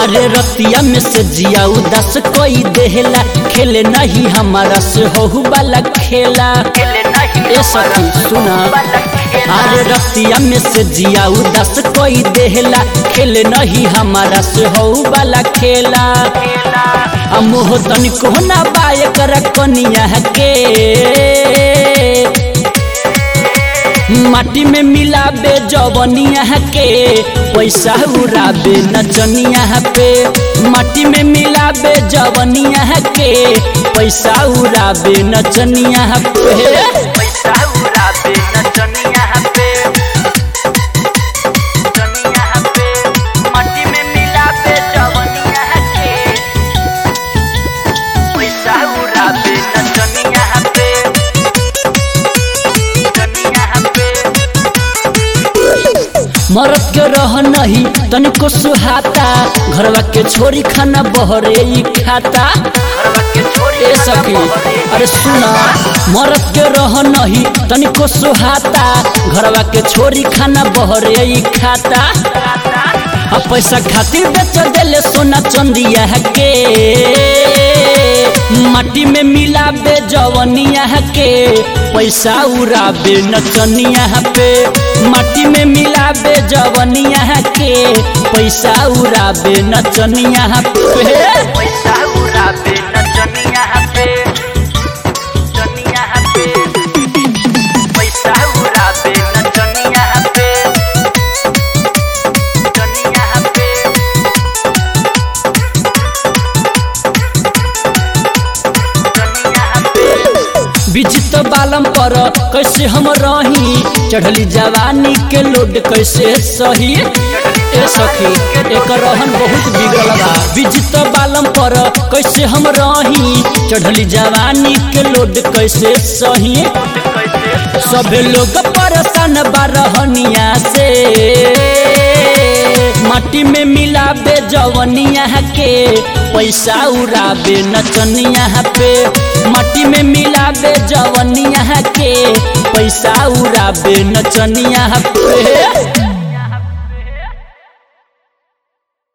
अरे रतिया में से जिया उदास कोई देहला खेले नहीं हमारा से होहु वाला खेला ए सखी सुना अरे रतिया में से जिया उदास कोई देहला खेले नहीं हमारा से होहु वाला खेला आ मोह तनिको ना बाय कर कनिया के माटी में मिलाबे जवनिया के पैसा उड़ाबे नचनिया पे माटी में मिलाबे जवनिया के पैसा उड़ाबे नचनिया पे पैसा उड़ाबे नचनिया पे नचनिया पे मट्टी में मिलाबे जवनिया के पैसा उड़ाबे नचनिया पे नचनिया पे मरद के रह नहीं तनिको सुहाता घरवा के छोरी खाना बहरे ई खाता घरवा के छोरी ए सखी अरे सुना मरद के रह नहीं तनिको सुहाता घरवा के छोरी खाना बहरे ई खाता आ पैसा खातिर बेच देले सोना चंदिया के माटी में मिलाबे जवनिया के पैसा उड़ाबे नचनिया पे माटी में मिलाबे जवनिया के पैसा उड़ाबे नचनिया पे पैसा उड़ाबे नचनिया पे नचनिया पे पैसा उड़ाबे नचनिया पे नचनिया पे नचनिया पे विजित बालम पर कैसे हम रही चढ़ली जवानी के लोड कैसे सही ए सखी एक रहन बहुत बिगड़ल बा विजित बालम पर कैसे हम रही चढ़ली जवानी के लोड कैसे सही कैसे सभे लोग परेशान बारहनिया से माटी में मिलाबे जवनिया के पैसा उड़ाबे नचनिया पे माटी में मिलाबे जवनिया के पैसा उड़ाबे नचनिया पे